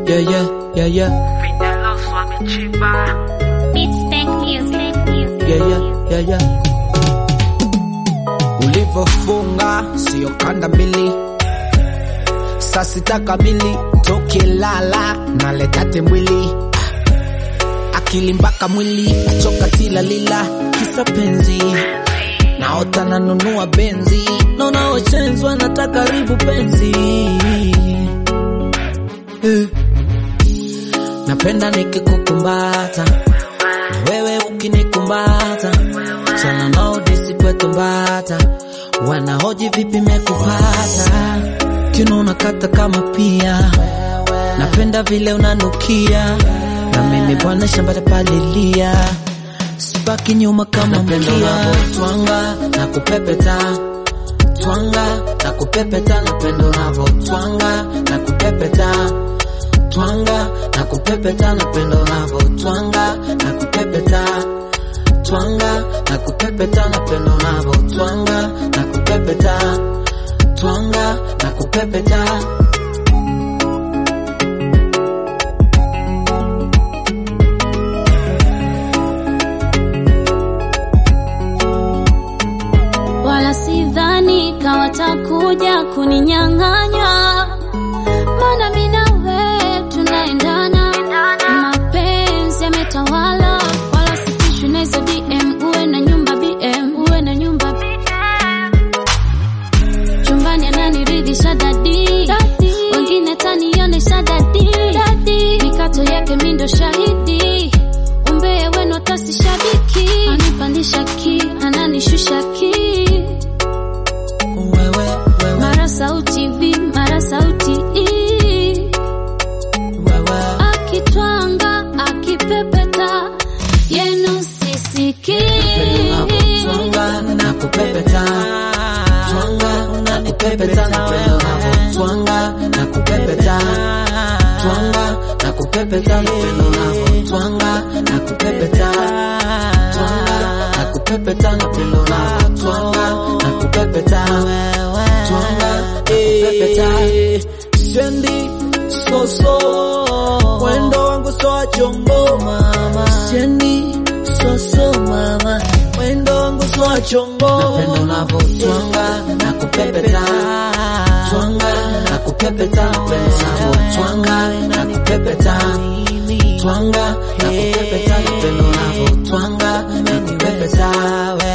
yeah, yeah, yeah, yeah, Vinilo Swami Chiba. Beats Bank Music. yeah, yeah, yeah, yeah. Ulivofunga sio kanda mbili, saa sita kamili tokilala naletate mwili akili mpaka mwili choka tilalila kisa penzi naota nanunua benzi naona wachenzwa na karibu penzi eh. napenda nikikukumbata na wewe ukinikumbata sana nao disipwetumbata wanahoji vipi mekupata kino unakata kama pia napenda vile unanukia na mimi bwana shamba palilia sibaki nyuma kama mkia twanga na kupepeta twanga na kupepeta napendo navo twanga na kupepeta twanga na kupepeta napendo navo twanga na kupepeta twanga na kupepeta napendo navo twanga na kupepeta twanga na kupepeta Wala sidhani kawatakuja kuninyang'anya, maana mimi na wewe tunaendana, mapenzi yametawala, wala sitishwi na hizo DM. Uwe na nyumba BM, uwe na nyumba BM. chumbani ananiridhisha dadi, wengine tanionesha dadi, mikato yake mindo shahidi, umbea wenu atasi shabiki, anipandisha ki ananishusha ki wewe wewe mara sauti vi mara sauti i wewe akitwanga akipepeta yenu sisiki twanga na kupepeta twanga na kupepeta napendo navo twanga na kupepeta twanga na kupepeta napendo navo twanga na kupepeta twanga na kupepeta napendo navo twanga na kupepeta twanga na kupepeta sendi soso wendo wangu soa chongo mama sendi soso mama wendo wangu soa chongo napendo navo twanga na kupepeta twanga na kupepeta napendo navo twanga na kupepeta twanga na kupepeta napendo navo twanga na kupepeta